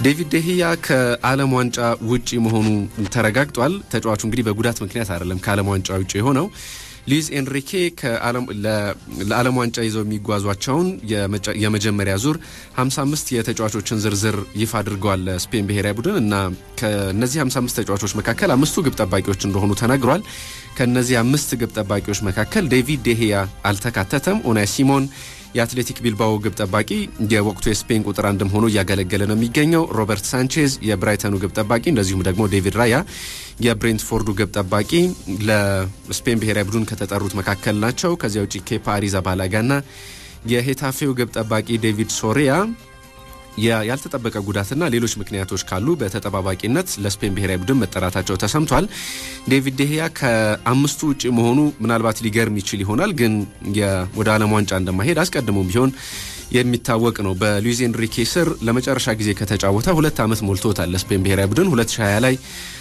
ዴቪድ ደህያ ከዓለም ዋንጫ ውጪ መሆኑ ተረጋግጧል። ተጫዋቹ እንግዲህ በጉዳት ምክንያት አይደለም ከዓለም ዋንጫ ውጪ የሆነው። ሉዊስ ኤንሪኬ ለዓለም ዋንጫ ይዘው የሚጓዟቸውን የመጀመሪያ ዙር 55 የተጫዋቾችን ዝርዝር ይፋ አድርገዋል ለስፔን ብሔራዊ ቡድን እና ከነዚህ 55 ተጫዋቾች መካከል አምስቱ ግብ ጠባቂዎች እንደሆኑ ተነግሯል። ከነዚህ አምስት ግብ ጠባቂዎች መካከል ዴቪድ ዴሄያ አልተካተተም። ኦናይ ሲሞን የአትሌቲክ ቢልባኦ ግብ ጠባቂ የወቅቱ የስፔን ቁጥር አንድም ሆኖ እያገለገለ ነው የሚገኘው። ሮበርት ሳንቼዝ የብራይተኑ ግብ ጠባቂ፣ እንደዚሁም ደግሞ ዴቪድ ራያ የብሬንትፎርዱ ግብ ጠባቂ ለስፔን ብሔራዊ ቡድን ከተጠሩት መካከል ናቸው። ከዚያ ውጭ ኬፓ አሪዛባላጋ ና የሄታፌው ግብ ጠባቂ ዴቪድ ሶሪያ ያልተጠበቀ ጉዳትና ሌሎች ምክንያቶች ካሉ በተጠባባቂነት ለስፔን ብሔራዊ ቡድን መጠራታቸው ተሰምቷል። ዴቪድ ዴህያ ከአምስቱ ውጭ መሆኑ ምናልባት ሊገርም ይችል ይሆናል፣ ግን ወደ ዓለም ዋንጫ እንደማይሄድ አስቀድሞም ቢሆን የሚታወቅ ነው። በሉዊዝ ኤንሪኬ ስር ለመጨረሻ ጊዜ ከተጫወተ ሁለት ዓመት ሞልቶታል። ለስፔን ብሔራዊ ቡድን 2020 ላይ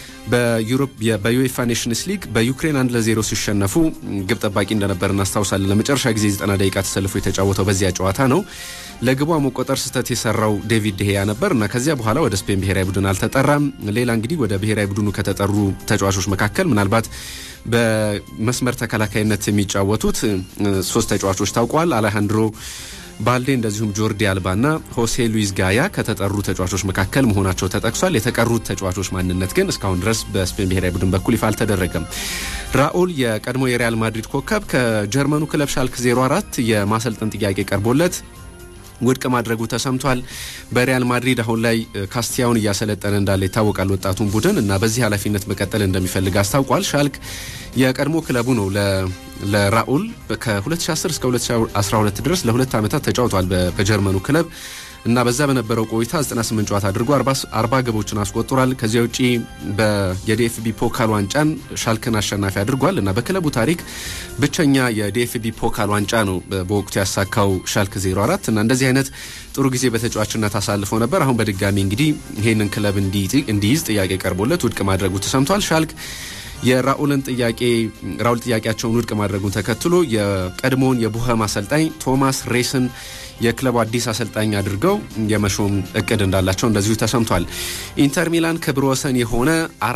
በዩኤፋ ኔሽንስ ሊግ በዩክሬን አንድ ለዜሮ ሲሸነፉ ግብ ጠባቂ እንደነበር እናስታውሳለን። ለመጨረሻ ጊዜ 90 ደቂቃ ተሰልፎ የተጫወተው በዚያ ጨዋታ ነው። ለግቧ መቆጠር ስህተት የሰራው ዴቪድ ደሄያ ነበር እና ከዚያ በኋላ ወደ ስፔን ብሔራዊ ቡድን አልተጠራም። ሌላ እንግዲህ ወደ ብሔራዊ ቡድኑ ከተጠሩ ተጫዋቾች መካከል ምናልባት በመስመር ተከላካይነት የሚጫወቱት ሶስት ተጫዋቾች ታውቋል። አሌሃንድሮ ባልዴ እንደዚሁም ጆርዲ አልባ ና ሆሴ ሉዊስ ጋያ ከተጠሩ ተጫዋቾች መካከል መሆናቸው ተጠቅሷል። የተቀሩት ተጫዋቾች ማንነት ግን እስካሁን ድረስ በስፔን ብሔራዊ ቡድን በኩል ይፋ አልተደረገም። ራኡል የቀድሞ የሪያል ማድሪድ ኮከብ ከጀርመኑ ክለብ ሻልክ 04 የማሰልጠን ጥያቄ ቀርቦለት ውድቅ ማድረጉ ተሰምቷል። በሪያል ማድሪድ አሁን ላይ ካስቲያውን እያሰለጠነ እንዳለ ይታወቃል። ወጣቱን ቡድን እና በዚህ ኃላፊነት መቀጠል እንደሚፈልግ አስታውቋል። ሻልክ የቀድሞ ክለቡ ነው። ለራኡል ከ2010 እስከ 2012 ድረስ ለሁለት ዓመታት ተጫውቷል በጀርመኑ ክለብ እና በዛ በነበረው ቆይታ 98 ጨዋታ አድርጎ 40 ግቦችን አስቆጥሯል። ከዚያ ውጪ የዲኤፍቢ ፖካል ዋንጫን ሻልክን አሸናፊ አድርጓል እና በክለቡ ታሪክ ብቸኛ የዲኤፍቢ ፖካል ዋንጫ ነው በወቅቱ ያሳካው ሻልክ 04 እና እንደዚህ አይነት ጥሩ ጊዜ በተጫዋችነት አሳልፈው ነበር። አሁን በድጋሚ እንግዲህ ይህንን ክለብ እንዲይዝ ጥያቄ ቀርቦለት ውድቅ ማድረጉ ተሰምቷል። ሻልክ የራኡልን ጥያቄ ራኡል ጥያቄያቸውን ውድቅ ማድረጉን ተከትሎ የቀድሞውን የቡኸም አሰልጣኝ ቶማስ ሬስን የክለቡ አዲስ አሰልጣኝ አድርገው የመሾም እቅድ እንዳላቸው እንደዚሁ ተሰምቷል። ኢንተር ሚላን ክብረ ወሰን የሆነ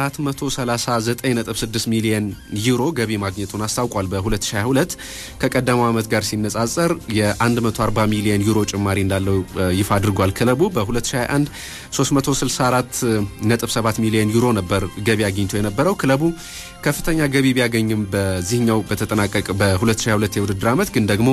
439.6 ሚሊዮን ዩሮ ገቢ ማግኘቱን አስታውቋል። በ2022 ከቀደመው ዓመት ጋር ሲነጻጸር የ140 ሚሊዮን ዩሮ ጭማሪ እንዳለው ይፋ አድርጓል። ክለቡ በ2021 364.7 ሚሊዮን ዩሮ ነበር ገቢ አግኝቶ የነበረው። ክለቡ ከፍተኛ ገቢ ቢያገኝም በዚህኛው በተጠናቀቅ በ2022 የውድድር ዓመት ግን ደግሞ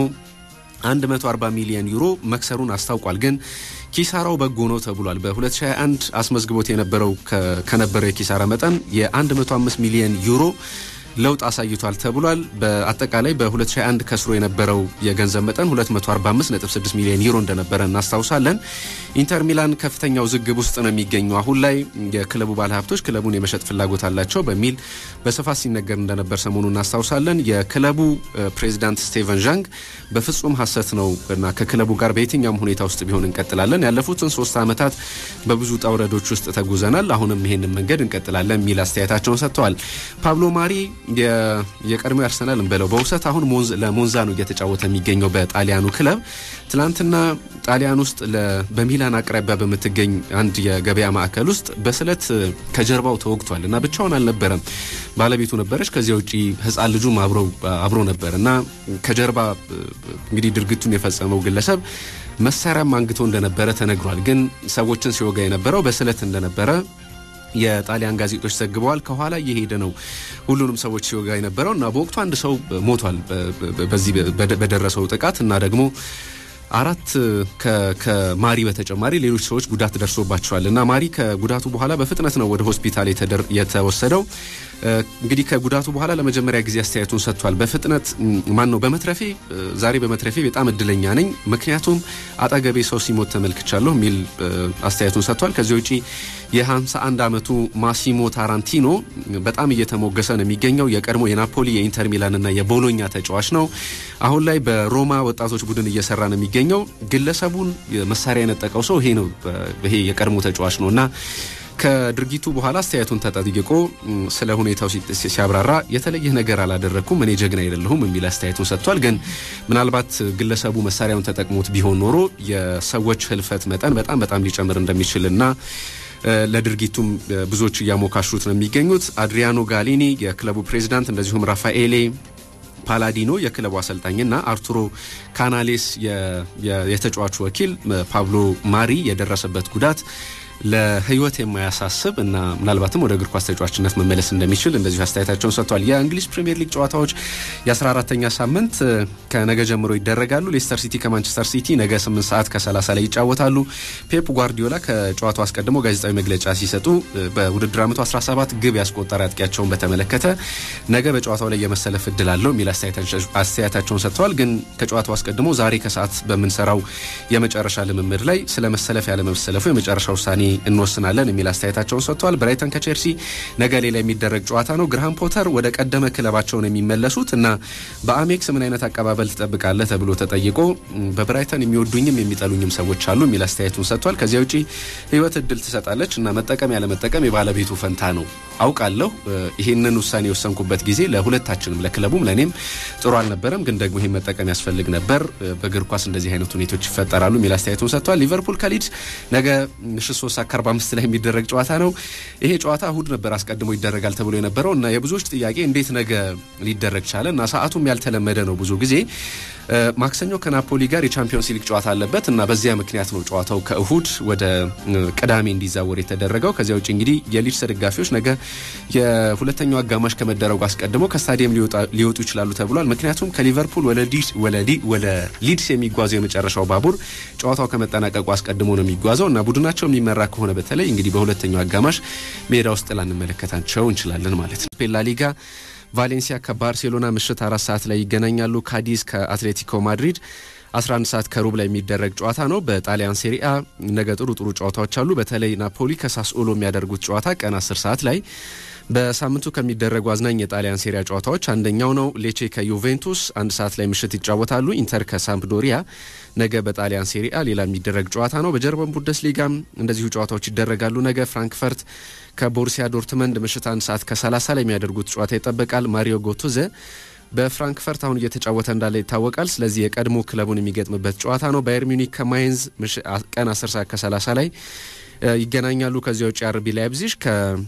140 ሚሊዮን ዩሮ መክሰሩን አስታውቋል። ግን ኪሳራው በጎ ነው ተብሏል። በ2021 አስመዝግቦት የነበረው ከነበረው የኪሳራ መጠን የ105 ሚሊዮን ዩሮ ለውጥ አሳይቷል ተብሏል። በአጠቃላይ በ2021 ከስሮ የነበረው የገንዘብ መጠን 245.6 ሚሊዮን ዩሮ እንደነበረ እናስታውሳለን። ኢንተር ሚላን ከፍተኛ ውዝግብ ውስጥ ነው የሚገኘው። አሁን ላይ የክለቡ ባለሀብቶች ክለቡን የመሸጥ ፍላጎት አላቸው በሚል በስፋት ሲነገር እንደነበር ሰሞኑ እናስታውሳለን። የክለቡ ፕሬዚዳንት ስቴቨን ዣንግ በፍጹም ሐሰት ነው እና ከክለቡ ጋር በየትኛውም ሁኔታ ውስጥ ቢሆን እንቀጥላለን። ያለፉትን ሶስት ዓመታት በብዙ ጠውረዶች ውስጥ ተጉዘናል። አሁንም ይሄንን መንገድ እንቀጥላለን የሚል አስተያየታቸውን ሰጥተዋል። ፓብሎ ማሪ የቀድሞ አርሰናል እንበለው በውሰት አሁን ለሞንዛ ነው እየተጫወተ የሚገኘው በጣሊያኑ ክለብ። ትናንትና ጣሊያን ውስጥ በሚላን አቅራቢያ በምትገኝ አንድ የገበያ ማዕከል ውስጥ በስለት ከጀርባው ተወግቷል እና ብቻውን አልነበረም፣ ባለቤቱ ነበረች። ከዚያ ውጭ ሕፃን ልጁም አብሮ ነበር እና ከጀርባ እንግዲህ ድርጊቱን የፈጸመው ግለሰብ መሳሪያም አንግቶ እንደነበረ ተነግሯል። ግን ሰዎችን ሲወጋ የነበረው በስለት እንደነበረ የጣሊያን ጋዜጦች ዘግበዋል። ከኋላ እየሄደ ነው ሁሉንም ሰዎች ሲወጋ የነበረው እና በወቅቱ አንድ ሰው ሞቷል በዚህ በደረሰው ጥቃት እና ደግሞ አራት ከማሪ በተጨማሪ ሌሎች ሰዎች ጉዳት ደርሶባቸዋል እና ማሪ ከጉዳቱ በኋላ በፍጥነት ነው ወደ ሆስፒታል የተወሰደው። እንግዲህ ከጉዳቱ በኋላ ለመጀመሪያ ጊዜ አስተያየቱን ሰጥቷል። በፍጥነት ማን ነው በመትረፌ ዛሬ በመትረፌ በጣም እድለኛ ነኝ፣ ምክንያቱም አጠገቤ ሰው ሲሞት ተመልክቻለሁ የሚል አስተያየቱን ሰጥቷል። ከዚህ ውጪ የ51 ዓመቱ ማሲሞ ታራንቲኖ በጣም እየተሞገሰ ነው የሚገኘው። የቀድሞ የናፖሊ የኢንተር ሚላን እና የቦሎኛ ተጫዋች ነው። አሁን ላይ በሮማ ወጣቶች ቡድን እየሰራ ነው የሚገኘው። ግለሰቡን መሳሪያ የነጠቀው ሰው ይሄ ነው፣ ይሄ የቀድሞ ተጫዋች ነው እና ከድርጊቱ በኋላ አስተያየቱን ተጠይቆ ስለ ሁኔታው ሲያብራራ የተለየ ነገር አላደረግኩም፣ እኔ ጀግና አይደለሁም የሚል አስተያየቱን ሰጥቷል። ግን ምናልባት ግለሰቡ መሳሪያውን ተጠቅሞት ቢሆን ኖሮ የሰዎች ህልፈት መጠን በጣም በጣም ሊጨምር እንደሚችልና ለድርጊቱም ብዙዎች እያሞካሹት ነው የሚገኙት። አድሪያኖ ጋሊኒ የክለቡ ፕሬዚዳንት፣ እንደዚሁም ራፋኤሌ ፓላዲኖ የክለቡ አሰልጣኝና አርቱሮ ካናሌስ የተጫዋቹ ወኪል ፓብሎ ማሪ የደረሰበት ጉዳት ለህይወት የማያሳስብ እና ምናልባትም ወደ እግር ኳስ ተጫዋችነት መመለስ እንደሚችል እንደዚሁ አስተያየታቸውን ሰጥቷል። የእንግሊዝ ፕሪምየር ሊግ ጨዋታዎች የ14ተኛ ሳምንት ከነገ ጀምሮ ይደረጋሉ። ሌስተር ሲቲ ከማንቸስተር ሲቲ ነገ 8 ሰዓት ከ30 ላይ ይጫወታሉ። ፔፕ ጓርዲዮላ ከጨዋታው አስቀድሞ ጋዜጣዊ መግለጫ ሲሰጡ በውድድር ዓመቱ 17 ግብ ያስቆጠረ አጥቂያቸውን በተመለከተ ነገ በጨዋታው ላይ የመሰለፍ እድል አለው የሚል አስተያየታቸውን ሰጥተዋል። ግን ከጨዋታው አስቀድሞ ዛሬ ከሰዓት በምንሰራው የመጨረሻ ልምምድ ላይ ስለ መሰለፍ ያለመሰለፉ የመጨረሻ ውሳኔ እንወስናለን የሚል አስተያየታቸውን ሰጥተዋል። ብራይተን ከቼልሲ ነገ ሌላ የሚደረግ ጨዋታ ነው። ግርሃም ፖተር ወደ ቀደመ ክለባቸው ነው የሚመለሱት እና በአሜክስ ምን አይነት አቀባበል ትጠብቃለህ ተብሎ ተጠይቆ በብራይተን የሚወዱኝም የሚጠሉኝም ሰዎች አሉ የሚል አስተያየቱን ሰጥቷል። ከዚያ ውጪ ህይወት እድል ትሰጣለች እና መጠቀም ያለመጠቀም የባለቤቱ ፈንታ ነው። አውቃለሁ ይህንን ውሳኔ የወሰንኩበት ጊዜ ለሁለታችንም ለክለቡም ለእኔም ጥሩ አልነበረም፣ ግን ደግሞ ይህን መጠቀም ያስፈልግ ነበር። በእግር ኳስ እንደዚህ አይነት ሁኔታዎች ይፈጠራሉ የሚል አስተያየቱን ሰጥቷል። ሊቨርፑል ከሊድስ ነገ ምሽት ሶስት ሰዓት ከአርባ አምስት ላይ የሚደረግ ጨዋታ ነው። ይሄ ጨዋታ እሁድ ነበር አስቀድሞ ይደረጋል ተብሎ የነበረው እና የብዙዎች ጥያቄ እንዴት ነገ ሊደረግ ቻለ እና ሰዓቱም ያልተለመደ ነው። ብዙ ጊዜ ማክሰኞ ከናፖሊ ጋር የቻምፒዮንስ ሊግ ጨዋታ አለበት እና በዚያ ምክንያት ነው ጨዋታው ከእሁድ ወደ ቅዳሜ እንዲዛወር የተደረገው። ከዚያ ውጭ እንግዲህ የሊድስ ደጋፊዎች ነገ የሁለተኛው አጋማሽ ከመደረጉ አስቀድሞ ከስታዲየም ሊወጡ ይችላሉ ተብሏል። ምክንያቱም ከሊቨርፑል ወደ ሊድስ የሚጓዘው የመጨረሻው ባቡር ጨዋታው ከመጠናቀቁ አስቀድሞ ነው የሚጓዘው እና ቡድናቸው የሚመራ ከሆነ በተለይ እንግዲህ በሁለተኛው አጋማሽ ሜዳ ውስጥ ላንመለከታቸው እንችላለን ማለት ነው። ላ ሊጋ ቫሌንሲያ ከባርሴሎና ምሽት አራት ሰዓት ላይ ይገናኛሉ። ካዲዝ ከአትሌቲኮ ማድሪድ 11 ሰዓት ከሩብ ላይ የሚደረግ ጨዋታ ነው። በጣሊያን ሴሪአ ነገ ጥሩ ጥሩ ጨዋታዎች አሉ። በተለይ ናፖሊ ከሳስኦሎ የሚያደርጉት ጨዋታ ቀን 10 ሰዓት ላይ በሳምንቱ ከሚደረጉ አዝናኝ የጣሊያን ሴሪያ ጨዋታዎች አንደኛው ነው። ሌቼ ከዩቬንቱስ አንድ ሰዓት ላይ ምሽት ይጫወታሉ። ኢንተር ከሳምፕዶሪያ ነገ በጣሊያን ሴሪአ ሌላ የሚደረግ ጨዋታ ነው። በጀርመን ቡንደስሊጋም እንደዚሁ ጨዋታዎች ይደረጋሉ። ነገ ፍራንክፈርት ከቦሩሲያ ዶርትመንድ ምሽት አንድ ሰዓት ከ30 ላይ የሚያደርጉት ጨዋታ ይጠበቃል። ማሪዮ ጎቶዘ በፍራንክፈርት አሁን እየተጫወተ እንዳለ ይታወቃል። ስለዚህ የቀድሞ ክለቡን የሚገጥምበት ጨዋታ ነው። ባየር ሚኒክ ከማይንዝ ቀን 10 ሰዓት ከ30 ላይ ይገናኛሉ። ከዚያ ውጭ አርቢ ላይፕዚግ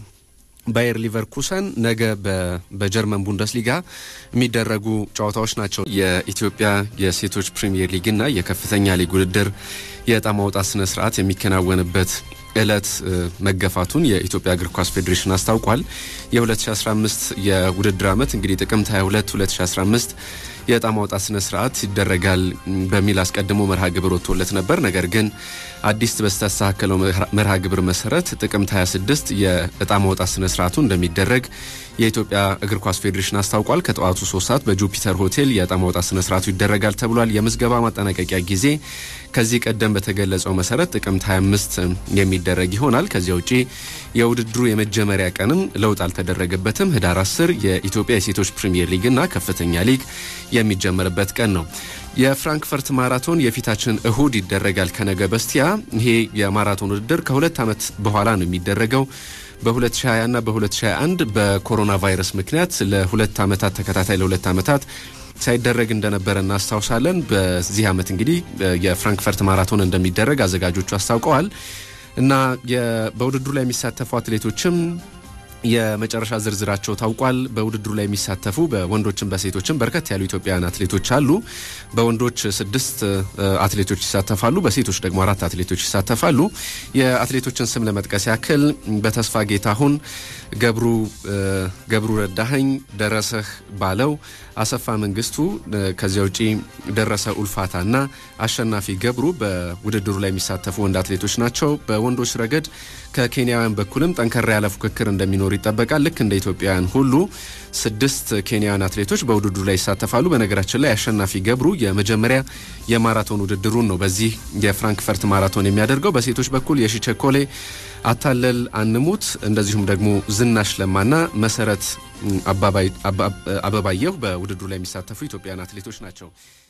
ባየር ሊቨርኩሰን ነገ በጀርመን ቡንደስሊጋ የሚደረጉ ጨዋታዎች ናቸው። የኢትዮጵያ የሴቶች ፕሪሚየር ሊግና የከፍተኛ ሊግ ውድድር የዕጣ ማውጣት ስነ ስርዓት የሚከናወንበት እለት መገፋቱን የኢትዮጵያ እግር ኳስ ፌዴሬሽን አስታውቋል። የ2015 የውድድር ዓመት እንግዲህ ጥቅምት 22 2015 የዕጣ ማውጣት ስነ ስርዓት ይደረጋል በሚል አስቀድሞ መርሃ ግብር ወጥቶለት ነበር። ነገር ግን አዲስ በስተስተካከለው መርሃ ግብር መሰረት ጥቅምት 26 የዕጣ ማውጣት ስነ ስርዓቱ እንደሚደረግ የኢትዮጵያ እግር ኳስ ፌዴሬሽን አስታውቋል። ከጠዋቱ ሶስት ሰዓት በጁፒተር ሆቴል የዕጣ ማውጣት ስነ ስርዓቱ ይደረጋል ተብሏል። የምዝገባ ማጠናቀቂያ ጊዜ ከዚህ ቀደም በተገለጸው መሰረት ጥቅምት 25 የሚደረግ ይሆናል። ከዚያ ውጪ የውድድሩ የመጀመሪያ ቀንም ለውጥ አልተደረገበትም። ህዳር 10 የኢትዮጵያ የሴቶች ፕሪሚየር ሊግና ከፍተኛ ሊግ የሚጀመርበት ቀን ነው። የፍራንክፈርት ማራቶን የፊታችን እሁድ ይደረጋል ከነገ በስቲያ። ይሄ የማራቶን ውድድር ከሁለት ዓመት በኋላ ነው የሚደረገው። በ2020 እና በ2021 በኮሮና ቫይረስ ምክንያት ለሁለት ዓመታት ተከታታይ ለሁለት ዓመታት ሳይደረግ እንደነበረ እናስታውሳለን። በዚህ ዓመት እንግዲህ የፍራንክፈርት ማራቶን እንደሚደረግ አዘጋጆቹ አስታውቀዋል እና በውድድሩ ላይ የሚሳተፉ አትሌቶችም የመጨረሻ ዝርዝራቸው ታውቋል። በውድድሩ ላይ የሚሳተፉ በወንዶችም በሴቶችም በርከት ያሉ ኢትዮጵያውያን አትሌቶች አሉ። በወንዶች ስድስት አትሌቶች ይሳተፋሉ። በሴቶች ደግሞ አራት አትሌቶች ይሳተፋሉ። የአትሌቶችን ስም ለመጥቀስ ያክል በተስፋ ጌታሁን፣ ገብሩ ገብሩ ረዳኸኝ፣ ደረሰህ ባለው፣ አሰፋ መንግስቱ፣ ከዚያ ውጪ ደረሰ ኡልፋታ እና አሸናፊ ገብሩ በውድድሩ ላይ የሚሳተፉ ወንድ አትሌቶች ናቸው። በወንዶች ረገድ ከኬንያውያን በኩልም ጠንከር ያለ ፉክክር እንደሚኖር ይጠበቃል። ልክ እንደ ኢትዮጵያውያን ሁሉ ስድስት ኬንያውያን አትሌቶች በውድድሩ ላይ ይሳተፋሉ። በነገራችን ላይ አሸናፊ ገብሩ የመጀመሪያ የማራቶን ውድድሩን ነው በዚህ የፍራንክፈርት ማራቶን የሚያደርገው። በሴቶች በኩል የሺቸኮሌ አታለል አንሙት፣ እንደዚሁም ደግሞ ዝናሽ ለማና መሰረት አበባየሁ በውድድሩ ላይ የሚሳተፉ ኢትዮጵያውያን አትሌቶች ናቸው።